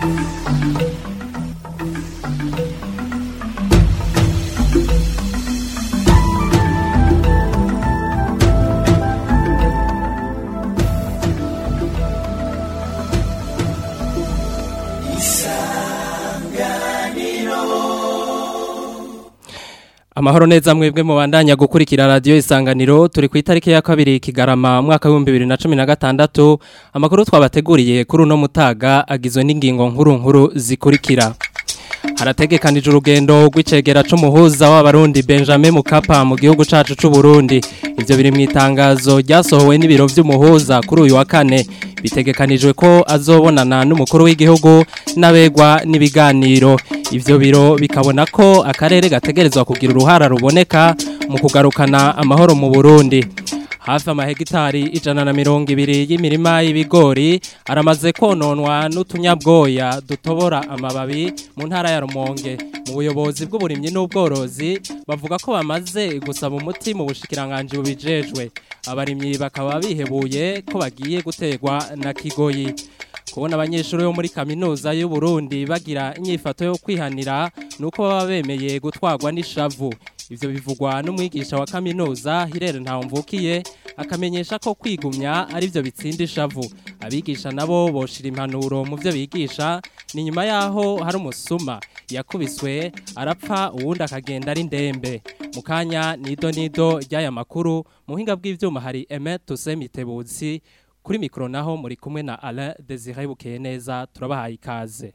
Amahoro neza mwebwe mubandanya gukurikira radio isanganiro turi ku itariki ya kabiri kigarama mwaka wa 2016 amakuru twabateguriye kuri uno mutaga agizwe n'ingingo nkuru nkuru zikurikira harategekanije urugendo rw'icegera c'umuhuza w'abarundi Benjamin Mukapa mu gihugu cacu c'u Burundi ivyo biri mu itangazo ryasohowe n'ibiro vy'umuhuza kuri uyu wa kane bitegekanijwe ko azobonana n'umukuru w'igihugu n'abegwa n'ibiganiro ivyo biro bikabona ko akarere gategerezwa kugira uruhara ruboneka mu kugarukana amahoro mu Burundi hafi amahegitari ijana na mirongo ibiri y'imirima y'ibigori aramaze kononwa n'utunyabwoya dutobora amababi mu ntara ya Rumonge mu buyobozi bw'uburimyi n'ubworozi bavuga ko bamaze gusaba umuti mu bushikiranganje bubijejwe abarimyi bakaba bihebuye ko bagiye gutegwa na kigoyi kubona abanyeshuri bo muri kaminuza y'u Burundi bagira inyifato yo kwihanira nuko baba bemeye gutwarwa n'ishavu ivyo bivugwa n'umwigisha wa kaminuza Hirere Ntawumvukiye akamenyesha ko kwigumya ari byo bitsinda ishavu abigisha nabo boshira impanuro mu byo bigisha ni nyuma yaho hari umusuma yakubiswe arapfa uwundi akagenda ari ndembe mu kanya nido nido ry'aya makuru mu buhinga bw'ivyuma hari Aimé Toussaint Mitebutsi kuri mikro naho muri kumwe na Alain Désiré Bukeneza turabahaye ikaze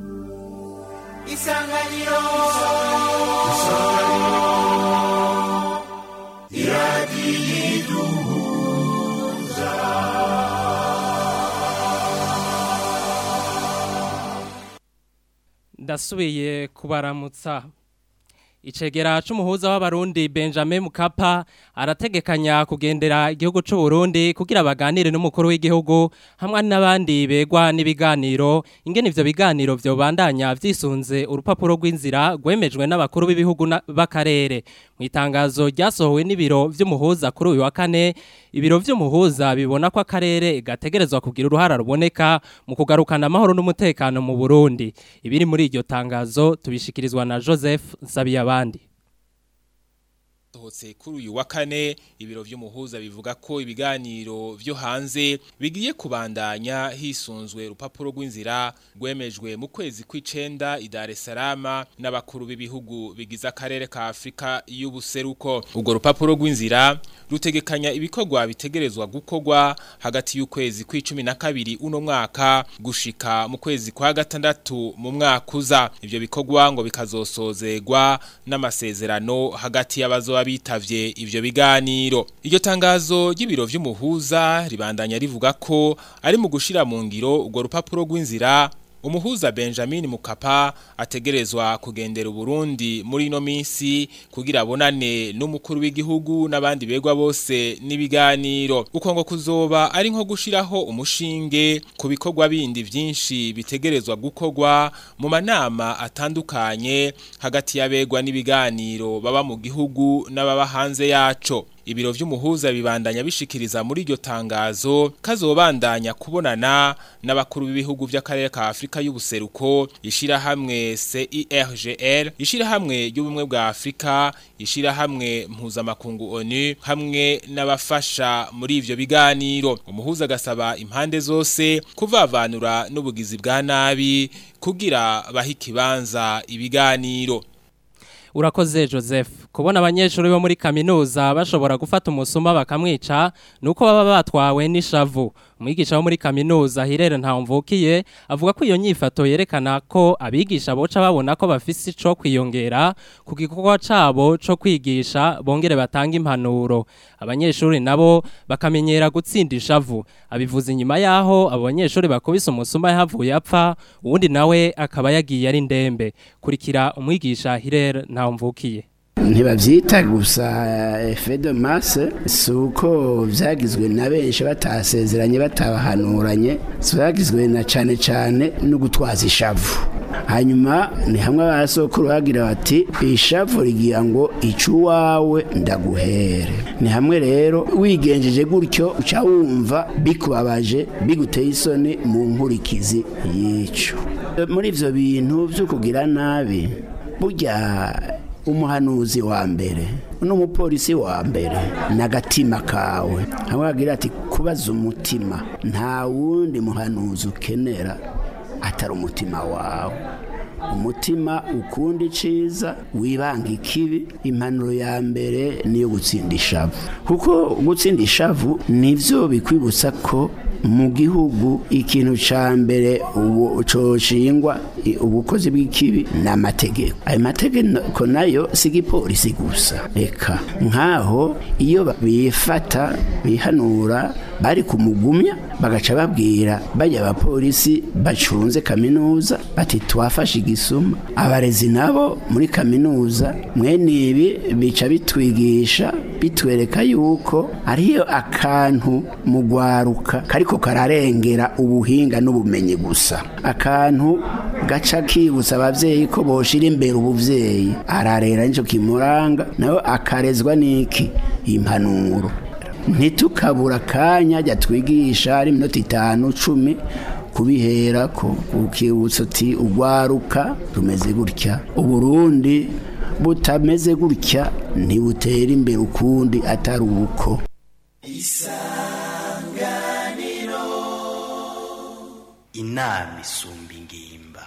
Isanganiro Isanganiro Iradiyiduhuza Ndasubiye kubaramutsa Icegera c'umuhuza w'abarundi Benjamin Mukapa arategekanya kugendera igihugu c'u Burundi kugira baganire n'umukuru w'igihugu hamwe n'abandi begwa n'ibiganiro ingene ivyo biganiro vyo bandanya vyisunze urupapuro rw'inzira gwemejwe n'abakuru b'ibihugu b'akarere mu itangazo ryasohowe n'ibiro vy'umuhuza kuri uyu wa kane ibiro vy'umuhuza bibona ko akarere gategerezwa kugira uruhara ruboneka mu kugarukana amahoro n'umutekano mu Burundi ibiri muri iryo tangazo tubishikirizwa na Joseph Nsabiyabandi sohotse kuri uyu wa kane ibiro vy'umuhuza bivuga ko ibiganiro vyo hanze bigiye kubandanya hisunzwe urupapuro rw'inzira rwemejwe mu kwezi kw'icenda i Dar es Salaam n'abakuru b'ibihugu bigize akarere ka Afrika y'ubuseruko urwo rupapuro rw'inzira rutegekanya ibikorwa bitegerezwa gukorwa hagati y'ukwezi kw'icumi na kabiri uno mwaka gushika mu kwezi kwa gatandatu mu mwaka uza ivyo bikorwa ngo bikazosozegwa n'amasezerano hagati y'abazo bitavye ivyo biganiro iryo tangazo ry'ibiro vy'umuhuza ribandanya rivuga ko ari mu gushira mu ngiro urwo rupapuro rw'inzira umuhuza Benjamin Mukapa ategerezwa kugendera Burundi muri ino minsi kugira abonane n'umukuru w'igihugu n'abandi begwa bose n'ibiganiro uko ngo kuzoba ari nko gushiraho umushinge ku bikorwa bindi vyinshi bitegerezwa gukorwa mu manama atandukanye hagati y'abegwa n'ibiganiro baba mu gihugu n'ababa hanze yaco ibiro vy'umuhuza bibandanya bishikiriza muri iryo tangazo kazobandanya kubonana n'abakuru b'ibihugu vy'akarere ka Afrika y'ubuseruko ishira hamwe CIRGL ishira hamwe y'ubumwe bwa Afrika ishira hamwe mpuzamakungu ONU hamwe n'abafasha muri ivyo biganiro umuhuza gasaba impande zose kuvavanura n'ubugizi bwa nabi kugira bahikibanza ibiganiro urakoze joseph kubona abanyeshuri bo muri kaminuza bashobora gufata umusuma bakamwica nuko baba batwawe n'ishavu umwigisha wo muri kaminuza hirere ntawumvukiye avuga ko iyo nyifato yerekana ko abigisha boca babona ko bafise ico kwiyongera ku gikorwa cabo co kwigisha bongere batanga impanuro abanyeshuri nabo bakamenyera gutsinda ishavu abivuze inyuma yaho abo banyeshuri bakubise umusuma yahavuye apfa uwundi nawe akaba yagiye ari ndembe kurikira umwigisha hirere ntawumvukiye ntibabyita gusa efe de masse si uko byagizwe na benshi batasezeranye batabahanuranye byagizwe na cyane cyane no gutwaza ishavu hanyuma ni hamwe abasokuru bagira bati ishavu rigira ngo iwawe ndaguhere ni hamwe rero wigenjeje gutyo uca wumva bikubabaje biguteye isoni mu nkurikizi y'icyo muri ivyo bintu vyo kugira nabi burya umuhanuzi wa mbere n'umupolisi wa mbere n'agatima kawe hamwe bagira ati kubaza umutima nta wundi muhanuzi ukenera atari umutima wawe umutima ukunda iciza wibanga ikibi impanuro ya mbere niyo gutsinda ishavu kuko gutsinda ishavu nivyo bikwibutsa ko mu gihugu ikintu ca mbere ubu coshingwa ubukozi bw'ikibi n'amategeko ayo mategeko nayo si igipolisi gusa reka nkaho iyo bifata bihanura bari kumugumya bagaca babwira bajya abapolisi bacunze kaminuza bati twafashe igisuma abarezi nabo muri kaminuza mwene ibi bica bitwigisha bitwereka yuko ariyo akantu mu gwaruka kariko kararengera ubuhinga n'ubumenyi gusa akantu gaca kibutsa abavyeyi ko boshira imbere ubuvyeyi ararera nico kimuranga nawe akarezwa n'iki impanuro ntitukabura akanya jya twigisha ari iminota itanu cumi kubihera ko ukibutsa uti ugwaruka rumeze gutya uburundi butameze gutya ntibutera imbere ukundi atari uko isanganiro inama isumba ingimba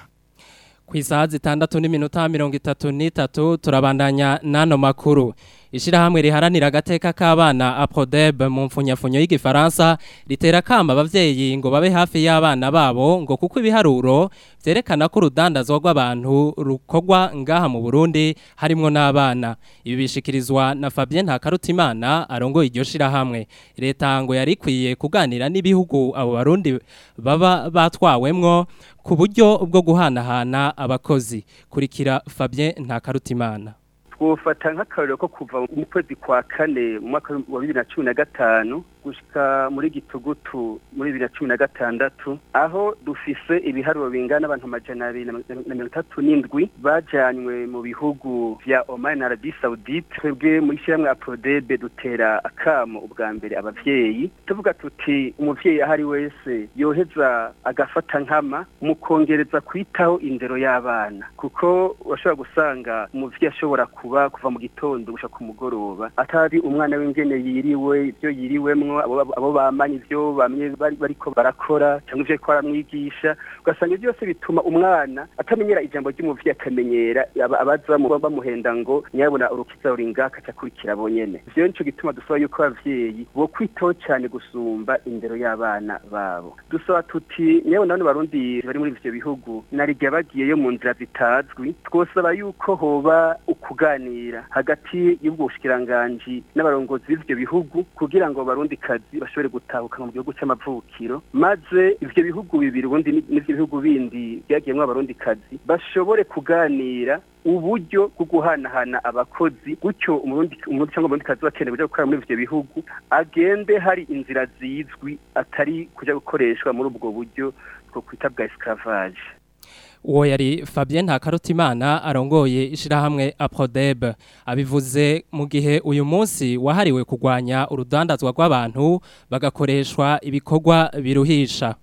ku isaha zitandatu n'iminota mirongo itatu n'itatu turabandanya n'ano makuru ishyirahamwe riharanira agateka k'abana apodeb mu mfunyafunyo y'igifaransa ritera akama ababyeyi ngo babe hafi y'abana babo ngo kuko ibiharuro byerekana ko urudandazwa rw'abantu rukorwa ngaha mu burundi harimo n'abana ibi bishikirizwa na fabien ntakarutimana arongoye iryo shyirahamwe leta ngo yari ikwiye kuganira n'ibihugu abo barundi baba batwawemwo ku buryo bwo guhanahana abakozi kurikira fabien ntakarutimana twofata nk'akarero ko kuva mu kwezi kwa kane mu mwaka wa bibiri na cumi na gatanu gushika muri gitugutu muri bibiri na cumi na gatandatu aho dufise ibiharuro bingana abantu amajana abiri na mirongo itatu n'indwi bajanywe mu bihugu vya Oman na Arabie Saoudite twebwe muri shyirahamwe Aprodebe dutera akamo ubwa mbere abavyeyi tuvuga tuti umuvyeyi ahari wese yoheza agafata nkama mu kongereza kwitaho indero y'abana kuko urashobora gusanga umuvyeyi ashobora kuba kuva mu gitondo gushika ku mugoroba atari umwana w'ingene yiriwe ibyo yiriwemwo abo bamanye ibyo bamwe bariko barakora cyangwa ivyo ariko baramwigisha ugasanga ibyo byose bituma umwana atamenyera ijambo ry'umuvyeyi akamenyera abaza bamuhenda ngo nyabona urukiza ruri ngaka akurikira bonyene ivyo nico gituma dusaba yuko abavyeyi bo kwitaho cyane gusumba indero y'abana babo dusaba tuti nyabona bano barundi bari muri ivyo bihugu narigiye bagiyeyo mu nzira zitazwi twosaba yuko hoba ukuganira hagati y'ubwo bushikiranganji n'abarongozi b'ivyo bihugu kugira ngo barundi kazi bashobore gutahuka mu gihugu cy'amavukiro maze ivyo bihugu bibiri ubundi n'ivyo bihugu bindi byagiyemwo abarundi kazi bashobore kuganira uburyo bwo guhanahana abakozi gutyo umurundi umurundi cyangwa umurundi kazi bakeneye kuja gukora muri ivyo bihugu agende hari inzira zizwi atari kuja gukoreshwa muri ubwo buryo bwo kwita bwa esclavage uwo yari Fabien Ntakarutimana arongoye ishirahamwe Aprodeb abivuze mu gihe uyu munsi wahariwe kugwanya urudandazwa rw'abantu bagakoreshwa ibikorwa biruhisha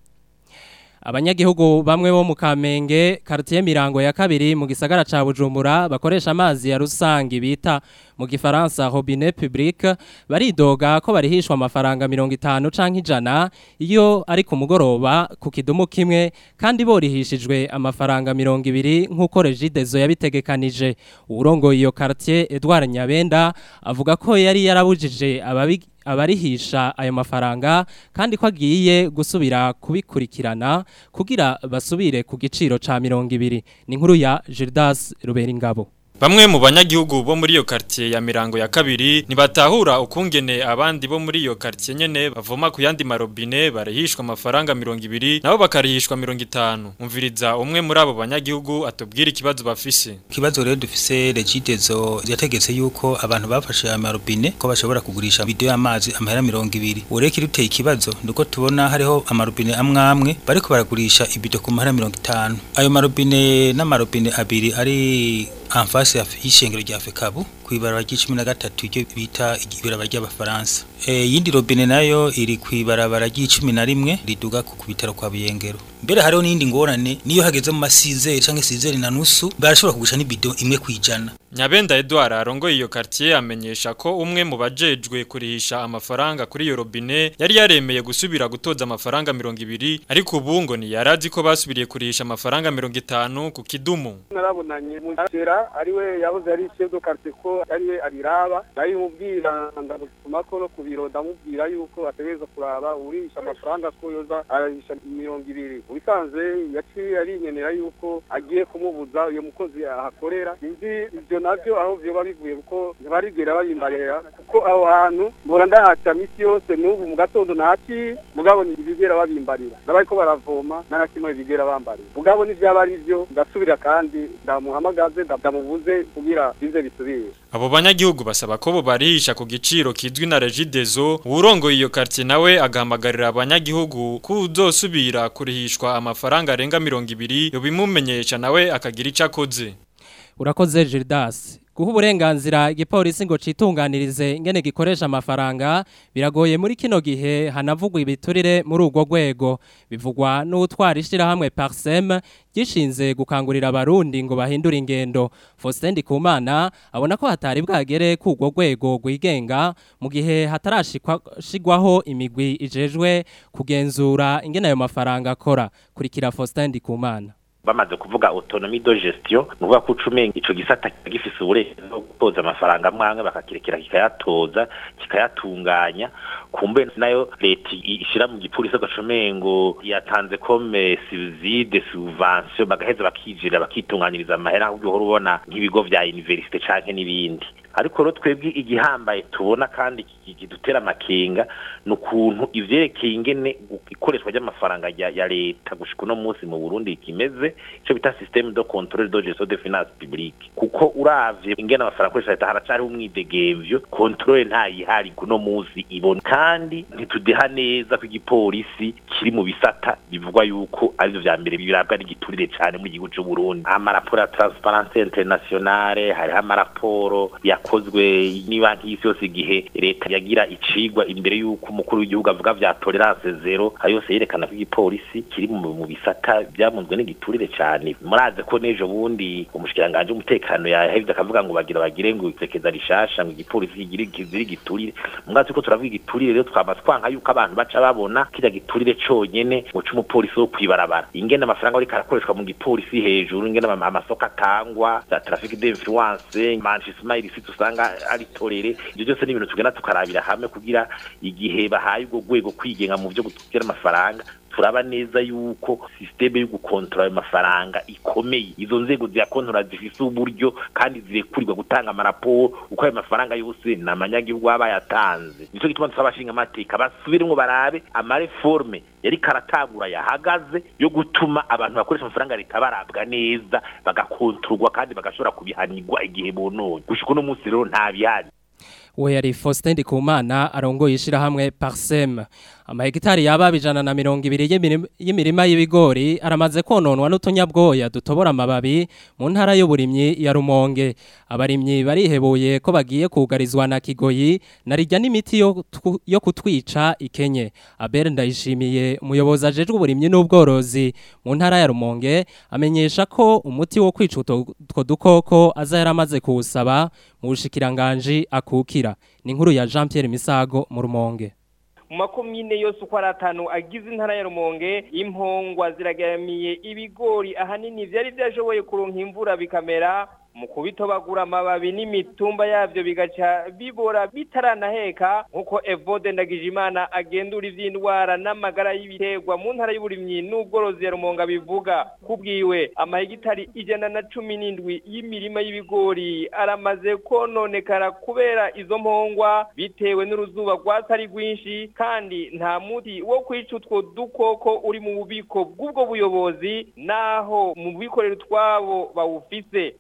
abanyagihugu bamwe bo mu Kamenge quartier Mirango ya kabiri mu gisagara ca Bujumbura bakoresha amazi ya rusangi bita mu gifaransa robinet public baridoga ko barihishwa amafaranga 50 canke ijana iyo ari ku mugoroba ku kidumu kimwe kandi borihishijwe amafaranga 200 nkuko Regidezo yabitegekanije urongo iyo quartier Edouard Nyabenda avuga ko yari yarabujije ababi abarihisha ayo mafaranga kandi ko agiye gusubira kubikurikirana kugira basubire ku giciro ca 200 ni nkuru ya Gildas Ruberingabo Bamwe mu banyagihugu bo muri iyo quartier ya Mirango ya kabiri nibatahura ukungene abandi bo muri iyo quartier nyene bavoma ku yandi marobine barihishwa amafaranga 200 nabo bakarihishwa 50 umviriza umwe muri abo banyagihugu atubwira ikibazo bafise Kibazo rero dufise Regidezo yategetse yuko abantu bafashe amarobine ko bashobora kugurisha video y'amazi amahera 200 ureke ruteye ikibazo nuko tubona hariho amarobine amwe amwe bariko baragurisha ibido ku mahera 50 ayo marobine n'amarobine abiri ari amfasi y'ishengero rya Fekabu kw'ibarabara ry'icumi na gatatu iryo bita ibarabara ry'abafaransa iyindi robine nayo iri kw'ibarabara ry'icumi na rimwe riduga ku bitaro kwa buyengero mbere hariho n'iyindi ngorane niyo hageze mu masizeri canke sizeri na nusu barashobora kugurisha n'ibido imwe kwijana Nyabenda Edouard arongoye iyo quartier amenyesha ko umwe mu bajejwe kurihisha amafaranga kuri iyo robine yari yaremeye gusubira gutoza amafaranga 200 ariko ubu ngo ni yarazi ko basubiriye kurihisha amafaranga 50 ku kidumu narabonanye mujera ariwe yahoze ari chef de quartier ko ariwe ariraba nayo mubwira ndamutuma ko no kubiro ndamubwira yuko ategereza kuraba urisha amafaranga ko yoza arahisha 200 ubisanzwe yaciye arinyenera yuko agiye kumubuza uyo mukozi ahakorera inzi ivyo navyo aho vyoba bivuye kuko ntibarigera babimbarira kuko aho hantu mbora ndahaca misi yose n'ubu mu gatondo ntaci mugabo ntibigera babimbarira ndabariko baravoma n'agakimwe bigera bambarira mugabo n'ivyaba ari vyo ndasubira kandi ndamuhamagaze ndamubuze kugira bize bisubire Abo banyagihugu basaba ko bo barihisha ku giciro kizwi na Regideso urongo iyo quartier nawe agahamagarira abanyagihugu kuzosubira kurihishwa amafaranga arenga 200 yo bimumenyesha nawe akagira icakoze Urakoze Gildas guha uburenganzira igipolisi ngo citunganirize ingene gikoresha amafaranga biragoye muri kino gihe hanavugwa ibiturire muri urwo rwego bivugwa n'utwara ishyirahamwe Parsem gishinze gukangurira abarundi ngo bahindure ingendo Faustin Ndikumana abona ko hatari bwagere ku urwo rwego rwigenga mu gihe hatarashigwaho imigwi ijejwe kugenzura ingene ayo mafaranga akora kurikira Faustin Ndikumana bamaze kuvuga autonomie de gestion nuvuga ko ucumenga ico gisata gifise uburenganzira bwo gutoza amafaranga mwamwe bakakirekera kikayatoza kikayatunganya kumbe nayo leta ishira mu gipolisi agacumengo yatanze comme subside subvention bagaheza bakijira bakitunganyiriza amahera ahubwo uhora ubona nk'ibigo vya universite canke n'ibindi ariko rero twebwe igihambaye tubona kandi kidutera amakenga ni ukuntu ivyerekeye ingene ikoreshwa ry'amafaranga ya leta gushika uno munsi mu burundi kimeze ico bita systeme de controle de gestion de finance publique kuko uravye ingene amafaranga akoresha leta haracariho umwidegemvyo controle ntayihari kuno munsi ibona kandi ntitudeha neza ko igipolisi kiri mu bisata bivugwa yuko arivyo vya mbere birabwa n'igiturire cane mu gihugu c'uburundi amaraporo ya transparence internationale hariho amaraporo yakozwe n'ibanki y'isi yose igihe leta yagira icigwa imbere y'uko umukuru w'igihugu avuga vya tolerance zero ayo yose yerekana ko igipolisi kiri mu bisata byamunzwe n'igiturire cane muraze ko n'ejo bundi umushikiranganje w'umutekano yahevye akavuga ngo bagira bagire ngo isekeza rishasha ngo igipolisi kigire kizira igiturire mwazi ko turavuga igiturire rero twamaze twanka yuko abantu baca babona kirya giturire conyene ngo c'umupolisi wo kwibarabara ingene amafaranga ariko arakoreshwa mu gipolisi hejuru ingene amasoko atangwa za trafic d'influence manchester illicite usanga ari torere ibyo byose ni ibintu tugenda tukarabira hamwe kugira igihe bahaye ubwo rwego kwigenga mu byo gutwara amafaranga turaba neza yuko systeme yo gukontrola ayo mafaranga ikomeye izo nzego ziyakontrola zifise uburyo kandi zirekurirwa gutanga amaraporo uko ayo mafaranga yose ni amanyagihugu baba yatanze nico gituma dusaba abashinga amateka basubiremwo barabe amareforme yari karatangura yahagaze yo gutuma abantu bakoresha amafaranga leta barabwa neza bagakontorwa kandi bagashobora kubihanirwa igihe bononye gushika uno munsi rero nta bihari we yari Faustin Ndikumana arongoye ishirahamwe Parsem amahegitari yaba bijana na mirongo ibiri y'imirima y'ibigori aramaze kononwa n'utunyabwoya dutobora amababi mu ntara y'uburimyi ya Rumonge abarimyi barihebuye ko bagiye kugarizwa na Kigoyi narijya n'imiti yo, yo kutwica ikenye Abel ndayishimiye umuyobozi ajejwe uburimyi n'ubworozi mu ntara ya Rumonge amenyesha ko umuti wo kwica utwo dukoko aza yaramaze kuwusaba mu bushikiranganje akukira ni inkuru ya Jean Pierre Misago mu Rumonge mu makomine yose uko ari atanu agize intara ya rumonge impongwa ziragaramiye ibigori ahanini byari byashoboye kuronka imvura bikamera mu kubitobagura amababi n'imitumba yabyo bigaca bibora bitaranaheka nk'uko evode ndagijimana agendura iby'indwara n'amagara y'ibiterwa mu ntara y'uburimyi n'ubworozi ya rumonga bivuga kubwiwe amahegitari ijana na cumi n'indwi y'imirima y'ibigori aramaze kononekara kubera izo mpongwa bitewe n'uruzuba rwatari rwinshi kandi nta muti wo kwica utwo dukoko uri mu bubiko bw'ubwo buyobozi naho mu bikorera utwabo bawufise abarimyi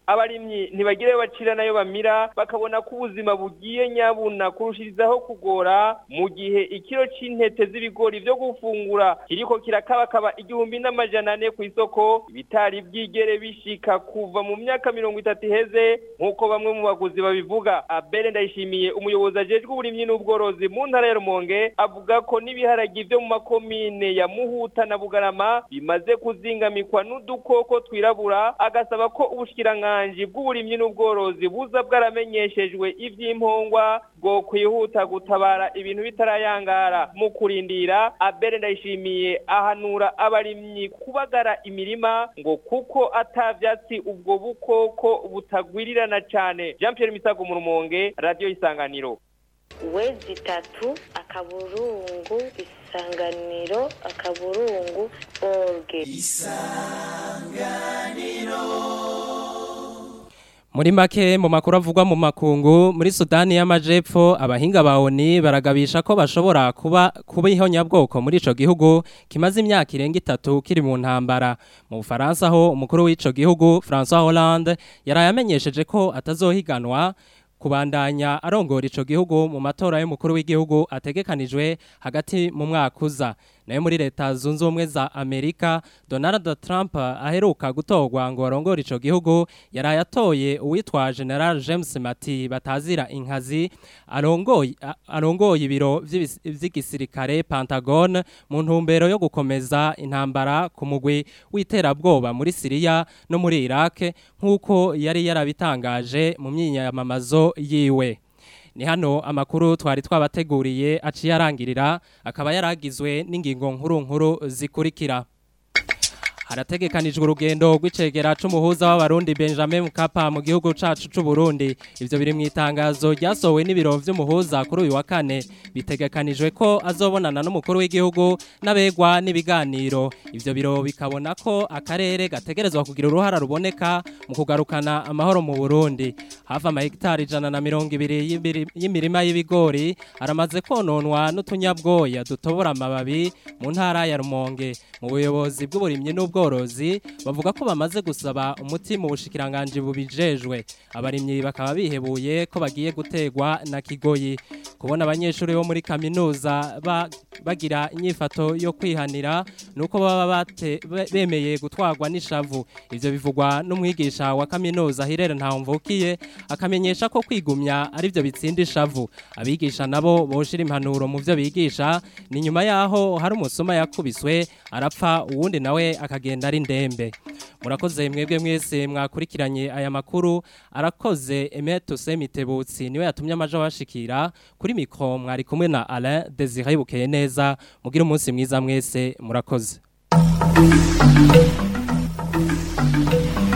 abarimyi ntibagire bacira nayo bamira bakabona ko ubuzima bugiye nyabuna kurushirizaho kugora mu gihe ikiro c'intete z'ibigori vyo gufungura kiriko kirakabakaba igihumbi n'amajana ane ku isoko bitari byigere bishika kuva mu myaka mirongo itatu iheze nk'uko bamwe mu baguzi babivuga abere ndayishimiye umuyobozi ajejwe uburimyi n'ubworozi mu ntara ya rumonge avuga ko n'ibiharagi vyo mu makomine ya muhuta na bugarama bimaze kuzingamikwa n'udukoko twirabura agasaba ko ubushikiranganji bw'uburimyi n'ubworozi buza bwaramenyeshejwe ivy'impongwa bwo kwihuta gutabara ibintu bitarayangara mu kurindira abere ndayishimiye ahanura abarimyi kubagara imirima ngo kuko atavyatsi ubwo bukoko butagwirirana cane Jean Pierre Misago mu Rumonge radio isanganiro wezi itatu akaburungu isanganiro akaburungu orge Muri make mu makuru avugwa mu makungu muri Sudani y'Amajepfo abahinga ba ONU baragabisha ko bashobora kuba kuba ihonyabwoko muri ico gihugu kimaze imyaka irenga itatu kiri mu ntambara mu Faransa ho umukuru w'ico gihugu François Hollande yarayamenyesheje ko atazohiganwa kubandanya arongora ico gihugu mu matora y'umukuru w'igihugu ategekanijwe hagati mu mwaka uza nayo muri leta zunze ubumwe za Amerika Donald Trump aheruka gutorwa ngo arongore ico gihugu yaraye atoye uwitwa General James Mati batazira inkazi arongoye arongoye ibiro vy'igisirikare Pentagon mu ntumbero yo gukomeza intambara ku mugwi w'iterabwoba muri Syria no muri Iraq nkuko yari yarabitangaje mu myinyamamazo yiwe ni hano amakuru twari twabateguriye aciye arangirira akaba yaragizwe n'ingingo nkuru nkuru zikurikira harategekanijwe urugendo rw'icegera c'umuhuza w'abarundi Benjamin Mkapa mu gihugu cacu c'u Burundi ivyo biri mu itangazo ryasohowe n'ibiro vy'umuhuza kuri uyu wa kane bitegekanijwe ko azobonana n'umukuru w'igihugu n'abegwa n'ibiganiro ivyo biro bikabona ko akarere gategerezwa kugira uruhara ruboneka mu kugarukana amahoro mu Burundi hafi amahegitari ijana na mirongo ibiri y'imirima y'ibigori aramaze kononwa n'utunyabwoya dutobora amababi mu ntara ya Rumonge mu buyobozi bw'uburimyi n'ubwo ubworozi bavuga ko bamaze gusaba umuti mu bushikiranganje bubijejwe abarimyi bakaba bihebuye ko bagiye gutegwa na kigoyi kubona abanyeshuri bo muri kaminuza ba, bagira inyifato yo kwihanira nuko baba bate, bemeye gutwarwa n'ishavu ivyo bivugwa n'umwigisha wa kaminuza Hirere Ntawumvukiye akamenyesha ko kwigumya ari byo bitsinda ishavu abigisha nabo boshira impanuro mu byo bigisha ni nyuma yaho hari umusoma yakubiswe arapfa uwundi nawe akagenda agenda ari ndembe murakoze mwebwe mwese mwakurikiranye aya makuru arakoze Emeto Semitebutsi niwe yatumye amaja washikira kuri mikro mwari kumwe na Alain Desire bukeye neza mugira umunsi mwiza mwese murakoze